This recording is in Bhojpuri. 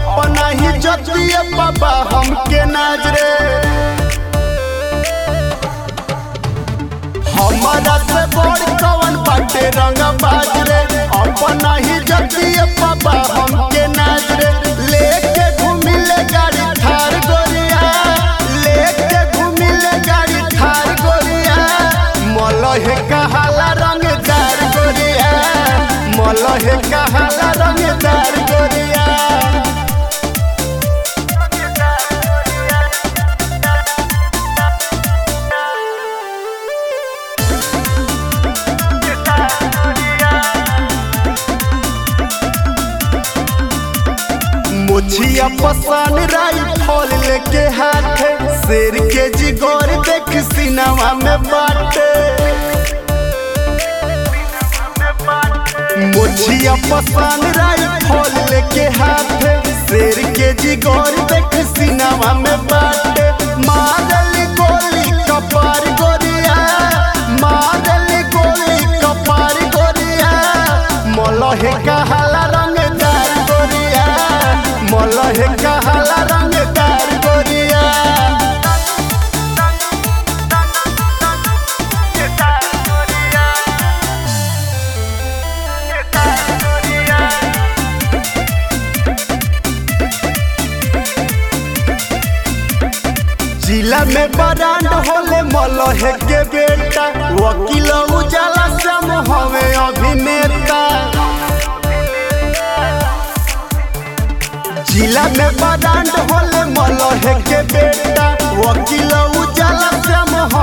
अपना ही जतिए बाबा हमके नजरे हमारा से बड़ कवन बाटे रंग बाजरे अपना ही जतिए बाबा हमके नजरे लेके घूमिले गाड़ी थार गोरिया लेके घूमिले गाड़ी थार गोरिया मलहे कहाला रंगदार गोरिया मलहे कहाला रंगदार गोरिया मुछिया पसान राई फल लेके हाथे शेर के जिगोर देख सिनेमा में बाटे मुछिया पसान राई फल लेके हाथे शेर के जिगोर देख सिनेमा में बाटे मारली गोली कपार गोरिया मारली गोली कपार गोरिया मलहे कहाला रंगदार गोरिया मलहे कहाला रंगदार गोरिया जिला में बरांड होले मलहे के बेटा वकील उजाला सम हवे अभिनेता जिला में बरांड होले मलहे के बेटा वकील उजाला सम